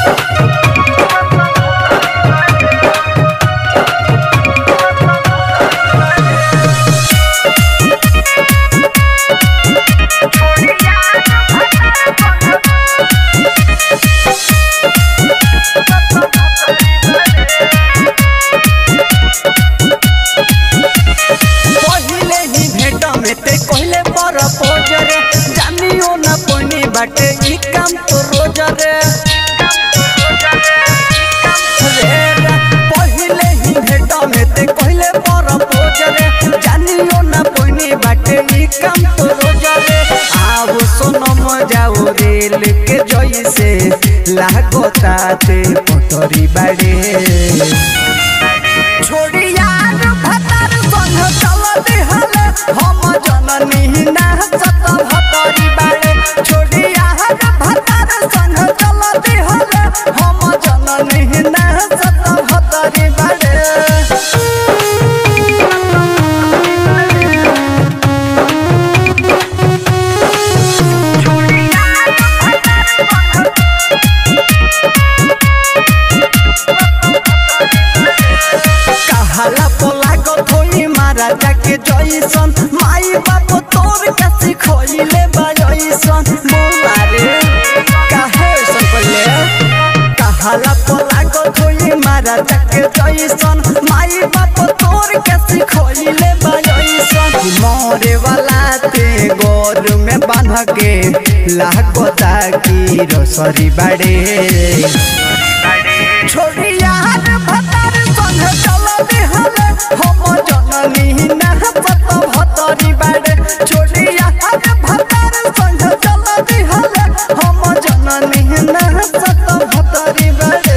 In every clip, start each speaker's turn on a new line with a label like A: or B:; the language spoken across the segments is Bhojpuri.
A: पहिले ही भेट में ते कहले पर पोज रे जानियो न पनी बाटे ई काम तो रोज रे रे रे, पहिले ही भेट में ते कहले पर पोज रे जानियो न पनी बाटे ई काम तो रोज रे आओ सोनम जाओ रेल के जैसे लागोता ते पटरी बाड़े छोड़ी यार भतार संग चल दिहले हम जननी ना सत भतरी बाड़े छोड़ी यार भतार संग चल दिहले हम जननी ना सत भतरी बाड़े कहाला पोला गथोई मारा जाके जइसन माई बाप तोर के सिखोइले बजइसन बोला रे काहे ऐसन कइले कहाला पोला गथोई मारा जाके जइसन माई बाप तोर के सिखोइले बजइसन मोरे वाला ते गोर में बांध के लागोता की रसरी बाड़े छोड़ी यार भतार संग चल दिहले हम जननी ना सत भतरी बाड़े छोड़ी यार भतार संग चल दिहले हम जननी ना सत भतरी बाड़े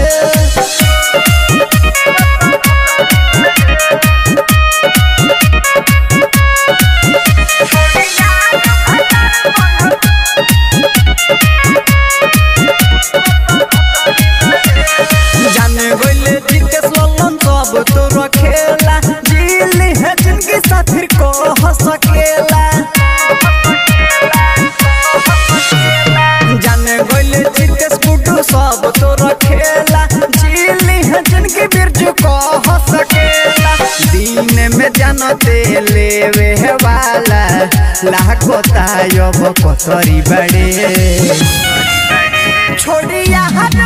A: जाने गइले जिके सोलन सब तोर खेला जिली है जिनके साथी को हंस सकेला जाने गइले जिके स्कूटू सब तोर खेला जिली है जिनके बिरजू को हंस सकेला दिन में जानते लेवे है वाला लाखो तायब कतरी बड़े छोड़ी यार